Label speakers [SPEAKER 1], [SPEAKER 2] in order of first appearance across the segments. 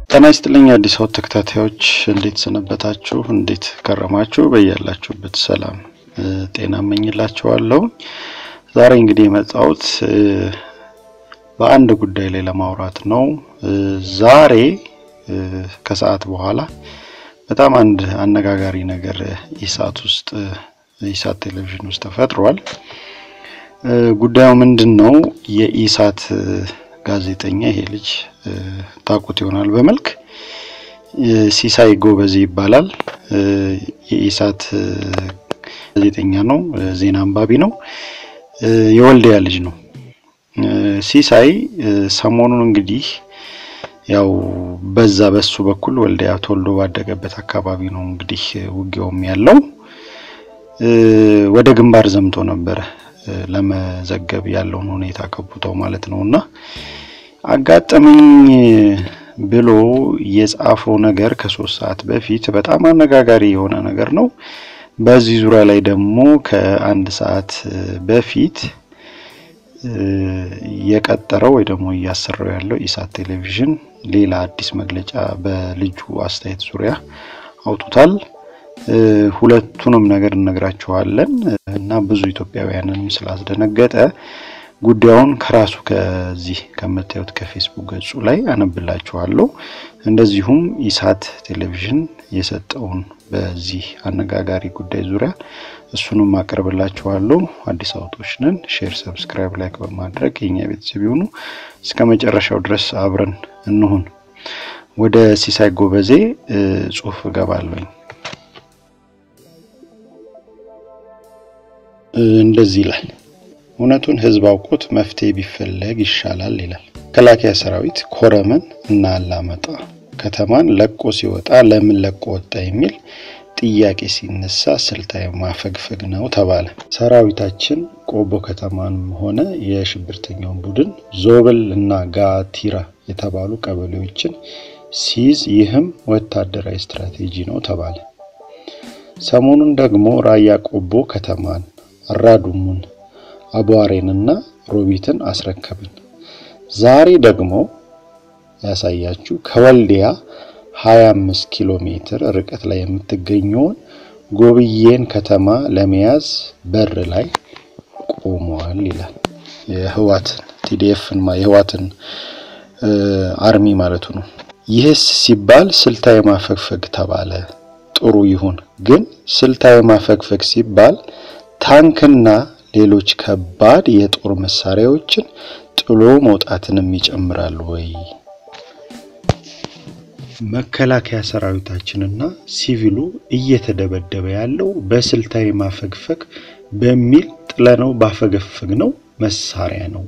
[SPEAKER 1] ጤና ይስጥልኝ አዲስ አበባ ተከታታዮች እንዴት ሰነበታችሁ? እንዴት ከረማችሁ? በያላችሁበት ሰላም ጤና እመኝላችኋለሁ። ዛሬ እንግዲህ የመጣሁት በአንድ ጉዳይ ላይ ለማውራት ነው። ዛሬ ከሰዓት በኋላ በጣም አንድ አነጋጋሪ ነገር ኢሳት ውስጥ ኢሳት ቴሌቪዥን ውስጥ ተፈጥሯል። ጉዳዩ ምንድን ነው? የኢሳት ጋዜጠኛ ይሄ ልጅ ታውቁት ይሆናል በመልክ ሲሳይ ጎበዜ ይባላል። የኢሳት ጋዜጠኛ ነው፣ ዜና አንባቢ ነው፣ የወልዲያ ልጅ ነው። ሲሳይ ሰሞኑን እንግዲህ ያው በዛ በሱ በኩል ወልዲያ ተወልዶ ባደገበት አካባቢ ነው እንግዲህ ውጊያውም ያለው ወደ ግንባር ዘምቶ ነበረ ለመዘገብ ያለውን ሁኔታ ከቦታው ማለት ነው። እና አጋጠመኝ ብሎ የጻፈው ነገር ከሶስት ሰዓት በፊት በጣም አነጋጋሪ የሆነ ነገር ነው። በዚህ ዙሪያ ላይ ደግሞ ከአንድ ሰዓት በፊት የቀጠረው ወይ ደግሞ እያሰራው ያለው ኢሳት ቴሌቪዥን ሌላ አዲስ መግለጫ በልጁ አስተያየት ዙሪያ አውጡታል። ሁለቱንም ነገር እነግራችኋለን እና ብዙ ኢትዮጵያውያንንም ስላስደነገጠ ጉዳዩን ከራሱ ከዚህ ከምታዩት ከፌስቡክ ገጹ ላይ አነብላችኋለሁ። እንደዚሁም ኢሳት ቴሌቪዥን የሰጠውን በዚህ አነጋጋሪ ጉዳይ ዙሪያ እሱንም አቀርብላችኋለሁ። አዲስ አበቦች ነን። ሼር፣ ሰብስክራይብ፣ ላይክ በማድረግ የኛ ቤተሰብ ይሁኑ። እስከ መጨረሻው ድረስ አብረን እንሁን። ወደ ሲሳይ ጎበዜ ጽሁፍ እገባለሁኝ። እንደዚህ ይላል። እውነቱን ህዝብ አውቆት መፍትሄ ቢፈለግ ይሻላል ይላል። መከላከያ ሰራዊት ኮረመን እና አላማጣ ከተማን ለቆ ሲወጣ ለምን ለቆ ወጣ የሚል ጥያቄ ሲነሳ ስልታዊ ማፈግፈግ ነው ተባለ። ሰራዊታችን ቆቦ ከተማንም ሆነ የሽብርተኛውን ቡድን ዞብል እና ጋቲራ የተባሉ ቀበሌዎችን ሲይዝ ይህም ወታደራዊ ስትራቴጂ ነው ተባለ። ሰሞኑን ደግሞ ራያ ቆቦ ከተማን አራዱሙን አቧሬንና ሮቢትን አስረከብን። ዛሬ ደግሞ ያሳያችሁ ከወልዲያ 25 ኪሎ ሜትር ርቀት ላይ የምትገኘውን ጎብዬን ከተማ ለመያዝ በር ላይ ቆመዋል ይላል። የህዋትን ቲዲኤፍን የህዋትን አርሚ ማለቱ ነው። ይህስ ሲባል ስልታዊ ማፈግፈግ ተባለ። ጥሩ ይሁን፣ ግን ስልታዊ ማፈግፈግ ሲባል ታንክና ሌሎች ከባድ የጦር መሳሪያዎችን ጥሎ መውጣትንም ይጨምራል ወይ? መከላከያ ሰራዊታችንና ሲቪሉ እየተደበደበ ያለው በስልታዊ ማፈግፈግ በሚል ጥለነው ባፈገፈግ ነው መሳሪያ ነው።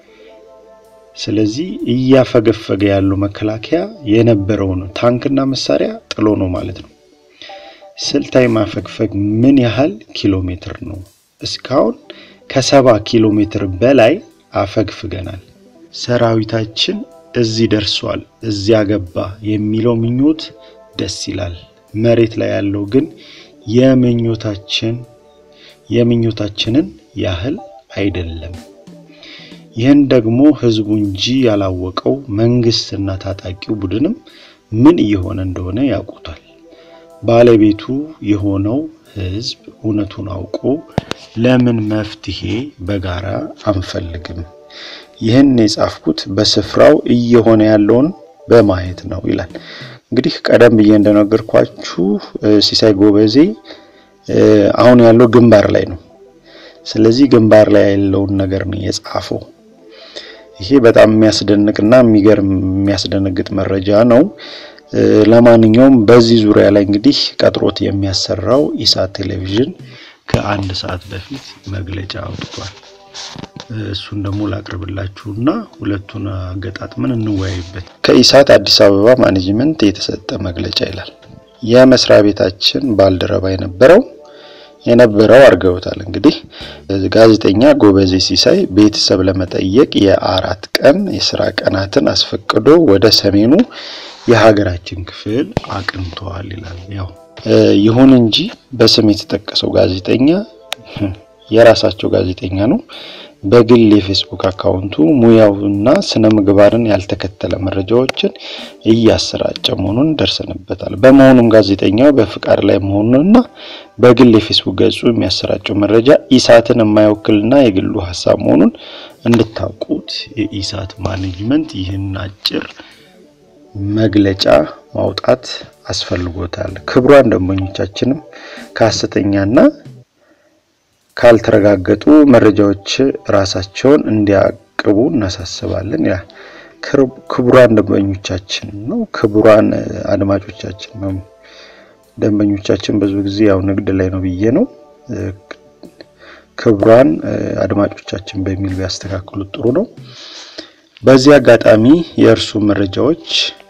[SPEAKER 1] ስለዚህ እያፈገፈገ ያለው መከላከያ የነበረውን ታንክና መሳሪያ ጥሎ ነው ማለት ነው። ስልታዊ ማፈግፈግ ምን ያህል ኪሎ ሜትር ነው? እስካሁን ከሰባ ኪሎ ሜትር በላይ አፈግፍገናል። ሰራዊታችን እዚህ ደርሷል፣ እዚያ ገባ የሚለው ምኞት ደስ ይላል። መሬት ላይ ያለው ግን የምኞታችን የምኞታችንን ያህል አይደለም። ይህን ደግሞ ህዝቡ እንጂ ያላወቀው መንግስትና ታጣቂው ቡድንም ምን እየሆነ እንደሆነ ያውቁታል። ባለቤቱ የሆነው ህዝብ እውነቱን አውቆ ለምን መፍትሄ በጋራ አንፈልግም? ይህን የጻፍኩት በስፍራው እየሆነ ያለውን በማየት ነው ይላል። እንግዲህ ቀደም ብዬ እንደነገርኳችሁ ሲሳይ ጎበዜ አሁን ያለው ግንባር ላይ ነው። ስለዚህ ግንባር ላይ ያለውን ነገር ነው የጻፈው። ይሄ በጣም የሚያስደንቅና የሚገርም የሚያስደነግጥ መረጃ ነው። ለማንኛውም በዚህ ዙሪያ ላይ እንግዲህ ቀጥሮት የሚያሰራው ኢሳት ቴሌቪዥን ከአንድ ሰዓት በፊት መግለጫ አውጥቷል። እሱን ደግሞ ላቅርብላችሁና ሁለቱን አገጣጥመን እንወያይበት። ከኢሳት አዲስ አበባ ማኔጅመንት የተሰጠ መግለጫ ይላል። የመስሪያ ቤታችን ባልደረባ የነበረው የነበረው አድርገውታል። እንግዲህ ጋዜጠኛ ጎበዜ ሲሳይ ቤተሰብ ለመጠየቅ የአራት ቀን የስራ ቀናትን አስፈቅዶ ወደ ሰሜኑ የሀገራችን ክፍል አቅንተዋል ይላል። ያው ይሁን እንጂ በስም የተጠቀሰው ጋዜጠኛ የራሳቸው ጋዜጠኛ ነው። በግል የፌስቡክ አካውንቱ ሙያውና ስነ ምግባርን ያልተከተለ መረጃዎችን እያሰራጨ መሆኑን ደርሰንበታል። በመሆኑም ጋዜጠኛው በፍቃድ ላይ መሆኑንና በግል የፌስቡክ ገጹ የሚያሰራጨው መረጃ ኢሳትን የማይወክልና የግሉ ሀሳብ መሆኑን እንድታውቁት የኢሳት ማኔጅመንት ይህን አጭር መግለጫ ማውጣት አስፈልጎታል። ክቡራን ደንበኞቻችንም ከሀሰተኛና ካልተረጋገጡ መረጃዎች ራሳቸውን እንዲያቅቡ እናሳስባለን ይላል። ክቡራን ደንበኞቻችን ነው፣ ክቡራን አድማጮቻችን ነው። ደንበኞቻችን ብዙ ጊዜ ያው ንግድ ላይ ነው ብዬ ነው። ክቡራን አድማጮቻችን በሚል ቢያስተካክሉት ጥሩ ነው። በዚህ አጋጣሚ የእርሱ መረጃዎች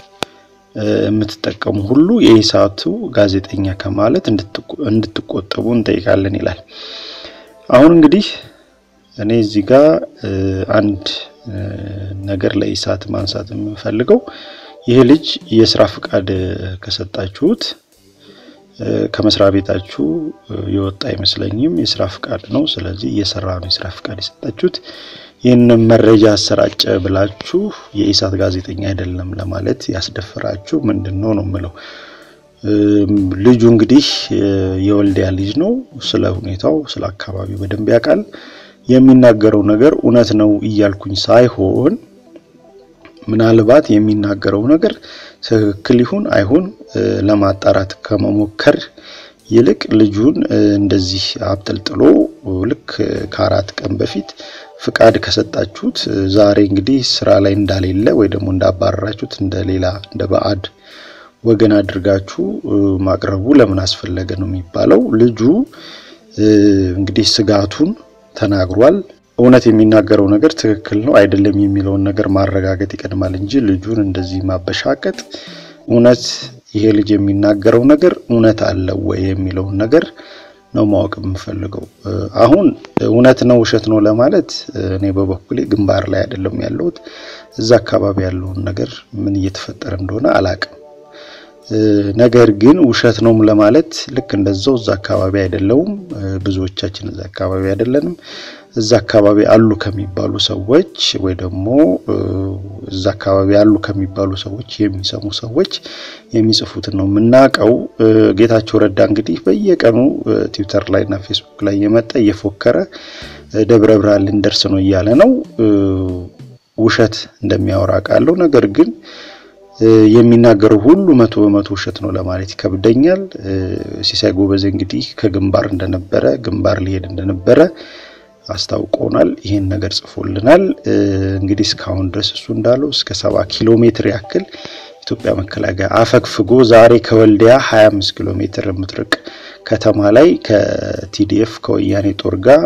[SPEAKER 1] የምትጠቀሙ ሁሉ የኢሳቱ ጋዜጠኛ ከማለት እንድትቆጠቡ እንጠይቃለን ይላል። አሁን እንግዲህ እኔ እዚህ ጋር አንድ ነገር ለኢሳት ማንሳት የምፈልገው ይህ ልጅ የስራ ፍቃድ ከሰጣችሁት ከመስሪያ ቤታችሁ የወጣ አይመስለኝም። የስራ ፍቃድ ነው። ስለዚህ እየሰራ ነው የስራ ፍቃድ የሰጣችሁት። ይህንን መረጃ አሰራጨ ብላችሁ የኢሳት ጋዜጠኛ አይደለም ለማለት ያስደፍራችሁ ምንድን ነው ነው የምለው። ልጁ እንግዲህ የወልዲያ ልጅ ነው። ስለ ሁኔታው ስለ አካባቢው በደንብ ያውቃል። የሚናገረው ነገር እውነት ነው እያልኩኝ ሳይሆን ምናልባት የሚናገረው ነገር ትክክል ይሁን አይሁን ለማጣራት ከመሞከር ይልቅ ልጁን እንደዚህ አብጠልጥሎ ልክ ከአራት ቀን በፊት ፍቃድ ከሰጣችሁት ዛሬ እንግዲህ ስራ ላይ እንዳሌለ ወይ ደግሞ እንዳባረራችሁት እንደ ሌላ እንደ ባዕድ ወገን አድርጋችሁ ማቅረቡ ለምን አስፈለገ ነው የሚባለው። ልጁ እንግዲህ ስጋቱን ተናግሯል። እውነት የሚናገረው ነገር ትክክል ነው አይደለም የሚለውን ነገር ማረጋገጥ ይቀድማል እንጂ ልጁን እንደዚህ ማበሻቀጥ እውነት ይሄ ልጅ የሚናገረው ነገር እውነት አለው ወይ የሚለውን ነገር ነው ማወቅ የምፈልገው። አሁን እውነት ነው ውሸት ነው ለማለት እኔ በበኩሌ ግንባር ላይ አይደለም ያለሁት። እዛ አካባቢ ያለውን ነገር ምን እየተፈጠረ እንደሆነ አላቅም። ነገር ግን ውሸት ነው ለማለት ልክ እንደዛው እዛ አካባቢ አይደለውም። ብዙዎቻችን እዛ አካባቢ አይደለንም። እዛ አካባቢ አሉ ከሚባሉ ሰዎች ወይ ደግሞ እዛ አካባቢ አሉ ከሚባሉ ሰዎች የሚሰሙ ሰዎች የሚጽፉትን ነው የምናውቀው። ጌታቸው ረዳ እንግዲህ በየቀኑ ትዊተር ላይ እና ፌስቡክ ላይ የመጣ እየፎከረ ደብረ ብርሃን ልንደርስ ነው እያለ ነው። ውሸት እንደሚያወራ ቃለው ነገር ግን የሚናገረው ሁሉ መቶ በመቶ ውሸት ነው ለማለት ይከብደኛል። ሲሳይ ጎበዜ እንግዲህ ከግንባር እንደነበረ ግንባር ሊሄድ እንደነበረ አስታውቆናል። ይህን ነገር ጽፎልናል። እንግዲህ እስካሁን ድረስ እሱ እንዳለው እስከ ሰባ ኪሎ ሜትር ያክል ኢትዮጵያ መከላከያ አፈግፍጎ ዛሬ ከወልዲያ 25 ኪሎ ሜትር የምትርቅ ከተማ ላይ ከቲዲኤፍ ከወያኔ ጦር ጋር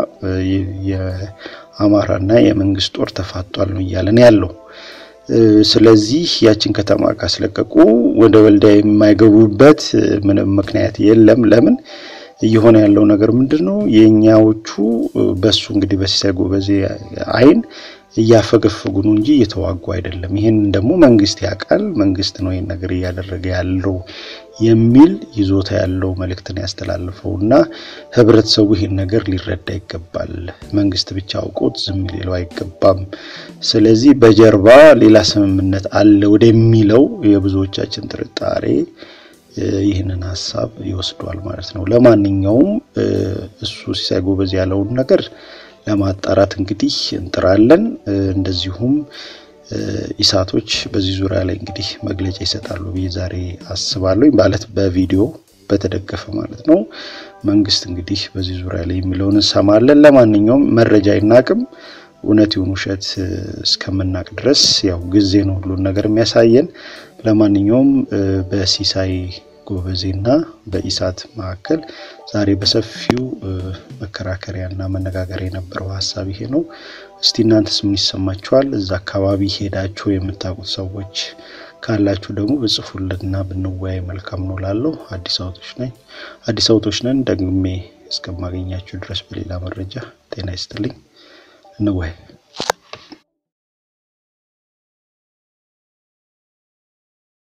[SPEAKER 1] የአማራና የመንግስት ጦር ተፋቷል ነው እያለን ያለው። ስለዚህ ያችን ከተማ ካስለቀቁ ወደ ወልዲያ የማይገቡበት ምንም ምክንያት የለም። ለምን እየሆነ ያለው ነገር ምንድን ነው? የእኛዎቹ በሱ እንግዲህ በሲሳይ ጎበዜ አይን እያፈገፈጉ ነው እንጂ እየተዋጉ አይደለም። ይህን ደግሞ መንግስት ያውቃል። መንግስት ነው ይህን ነገር እያደረገ ያለው የሚል ይዞታ ያለው መልእክትን ያስተላልፈው እና ህብረተሰቡ ይህን ነገር ሊረዳ ይገባል። መንግስት ብቻ አውቆት ዝም ሊለው አይገባም። ስለዚህ በጀርባ ሌላ ስምምነት አለ ወደሚለው የብዙዎቻችን ጥርጣሬ ይህንን ሀሳብ ይወስዷል ማለት ነው። ለማንኛውም እሱ ሲሳይ ጎበዝ ያለውን ነገር ለማጣራት እንግዲህ እንጥራለን። እንደዚሁም ኢሳቶች በዚህ ዙሪያ ላይ እንግዲህ መግለጫ ይሰጣሉ ብዬ ዛሬ አስባለሁ። ማለት በቪዲዮ በተደገፈ ማለት ነው። መንግስት እንግዲህ በዚህ ዙሪያ ላይ የሚለውን እንሰማለን። ለማንኛውም መረጃ አይናቅም። እውነት ይሁን ውሸት እስከምናቅ ድረስ ያው ጊዜ ነው ሁሉን ነገር የሚያሳየን። ለማንኛውም በሲሳይ ጎበዜና በኢሳት መካከል ዛሬ በሰፊው መከራከሪያና መነጋገሪያ የነበረው ሀሳብ ይሄ ነው። እስቲ እናንተስ ምን ይሰማችኋል? እዛ አካባቢ ሄዳችሁ የምታውቁት ሰዎች ካላችሁ ደግሞ ብጽፉልንና ብንወያይ መልካም ነው ላለው አዲስ አበቦች ነኝ አዲስ አበቦች ነን። ደግሜ እስከማገኛችሁ ድረስ በሌላ መረጃ ጤና ይስጥልኝ። እንወያይ።